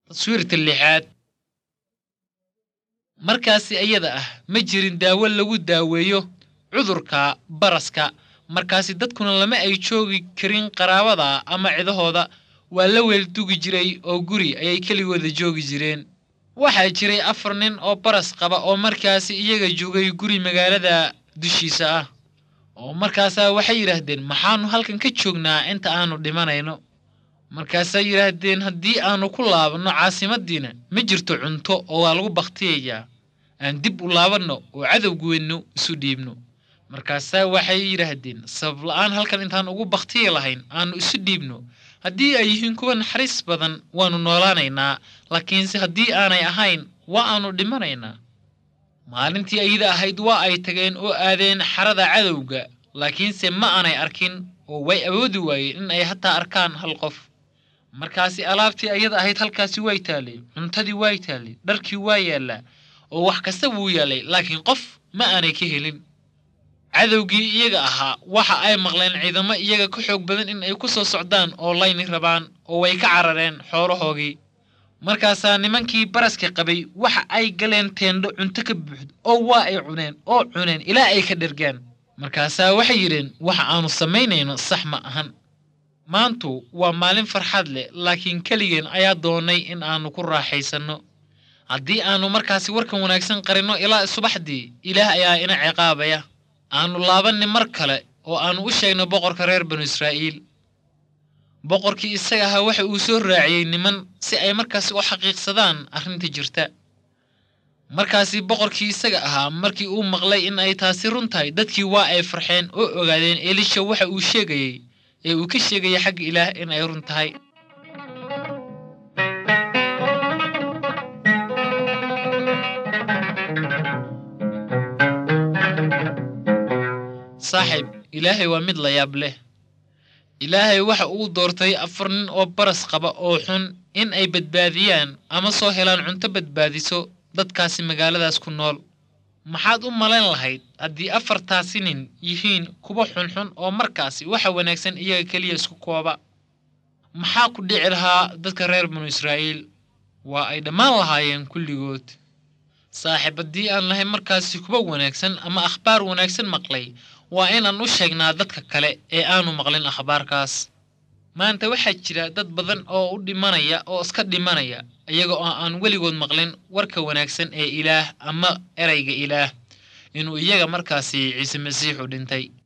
taswiirta lixaad markaasi iyada ah ma jirin daawo lagu daaweeyo cudurka baraska markaasi dadkuna lama ay joogi karin qaraabada ama cidahooda waa la weeldugi jiray oo guri ayay keligooda joogi jireen waxaa jiray afar nin oo baras qaba oo markaasi iyaga joogay guri magaalada dushiisa ah oo markaasaa waxay yidhaahdeen maxaanu halkan ka joognaa inta aanu dhimanayno markaasaa yidhaahdeen haddii aanu ku laabanno caasimadiina ma jirto cunto oo waa lagu bakhtiyayaa aan dib u laabanno oo cadowgeennu isu dhiibno markaasaa waxay yidhaahdeen sabab la-aan halkan intaan ugu bakhtiyi lahayn aanu isu dhiibno haddii ay yihiin kuwa naxariis badan waannu noolaanaynaa laakiinse haddii aanay ahayn waa aanu dhimanaynaa maalintii ayada ahayd waa ay tageen oo aadeen xarada cadowga laakiinse ma aanay arkin oo way awoodi waayeen in ay hataa arkaan hal qof markaasi alaabtii ayada ahayd halkaasi way taallay cuntadii way taallay dharkii waa yaallaa oo wax kasta wuu yaallay laakiin qof ma aanay ka helin cadowgii iyaga ahaa waxa ay maqleen ciidamo iyaga ka xoog badan in ay ku soo socdaan oo layni rabaan oo way ka carareen xoolahoogii markaasaa nimankii baraska qabay waxa ay galeen teendho cunto ka buuxdo oo waa ay cuneen oo cuneen ilaa ay ka dhergaan markaasaa waxay yidheen waxa aanu samaynayno sax ma ahan maantu waa maalin farxad leh laakiin keligeen ayaa doonay in aanu ku raaxaysanno haddii aanu markaasi warkan wanaagsan qarinno ilaa subaxdii ilaah ayaa ina ciqaabaya aanu laabanni mar kale oo aanu u sheegno boqorka reer banu israa'iil boqorkii isaga ahaa waxa uu soo raaciyey niman si ay markaasi u xaqiiqsadaan arrinta jirta markaasi boqorkii isaga ahaa markii uu maqlay in ay taasi run tahay dadkii waa ay farxeen oo ogaadeen elisha waxa uu sheegayey ee uu ka sheegayay xagga ilaah in ay run tahay saaxiib ilaahay waa mid la yaab leh ilaahay waxa uu doortay afar nin oo baras qaba oo xun in ay badbaadiyaan ama soo helaan cunto badbaadiso dadkaasi magaaladaas ku nool maxaad u malayn lahayd haddii afartaasi nin yihiin kuwa xunxun oo markaasi waxa wanaagsan iyaga keliya isku kooba maxaa ku dhici lahaa dadka reer banu israa'iil waa ay dhammaan lahaayeen kulligood saaxiib haddii aan lahay markaasi kuwa wanaagsan ama akhbaar wanaagsan maqlay waa inaan u sheegnaa dadka kale ee aanu maqlin akhbaarkaas maanta waxaa jira dad badan oo u dhimanaya oo iska dhimanaya iyaga oo aan weligood maqlin warka wanaagsan ee ilaah ama erayga ilaah inuu iyaga markaasi ciise masiixu dhintay